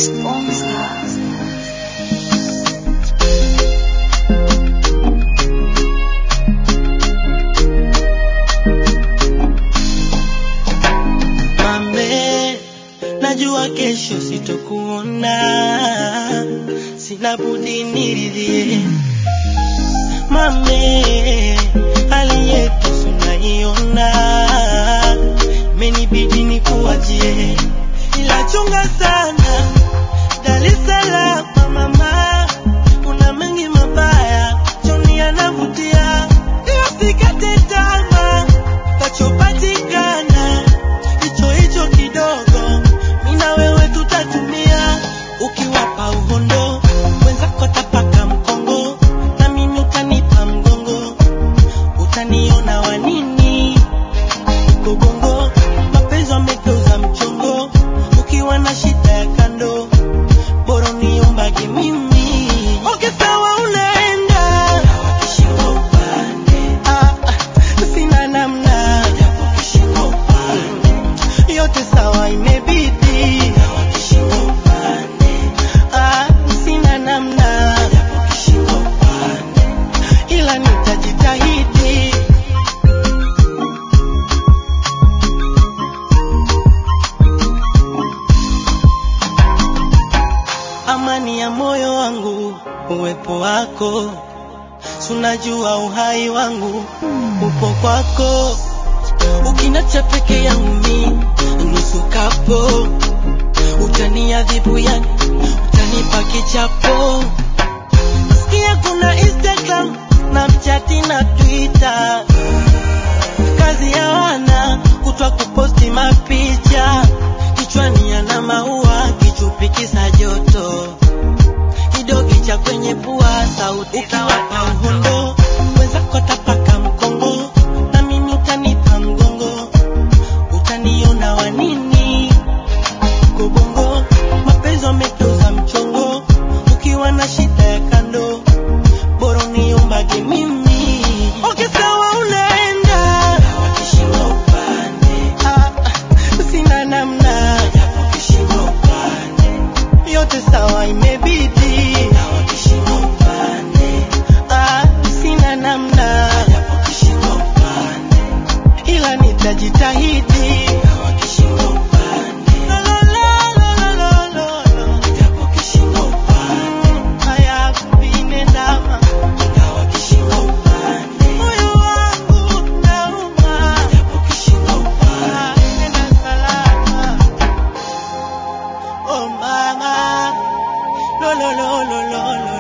Sponsor. Mame, najua kesho sitokuona, sina budi niridhie. Mame, hali yetu tunaiona, imenibidi nikuachie, ila chunga sana Dar es Salaam mama, kuna mengi mabaya, choni yanavutia, ila sikate tamaa, tachopatikana hicho hicho kidogo, mimi na wewe tutatumia. Ukiwapa uhondo wenzako tapaka mkongo, na mimi utanipa mgongo, utaniona wanini Gogongo, mapenzi wamegeuza mchongo, ukiwa na shida ya kando, bora uniombage mimi. Okay, sawa unaenda Ah, ah, sina namna yote sawa imebidi Ah, sina namna ila nitajitahidi amani ya moyo wangu uwepo wako sunajua uhai wangu upo kwako ukinacha peke yangu mi nusu kapo utaniadhibu yani utanipa kichapo sikia kuna instagram snapchati na twitter kazi ya wana kutwa kuposti mapicha kichwani yana maua kichupi kisa joto kidogi cha kwenye pua sauti ukiwapa uhondo wenzako tapaka mkongo na mimi utanipa mgongo utaniona wanini gobongo mapenzi wamegeuza mchongo ukiwa na shida ya kando bora uniombage mimi okay sawa unaenda Ah, ah, sina namna yote sawa imebidi Ah, sina namna ila nitajitahidi La, la, la, la, la, la, la. Mm, haya kupinendama moyo wangu nauma Ah, nenda salama oh mama lo lo lo lo lo lo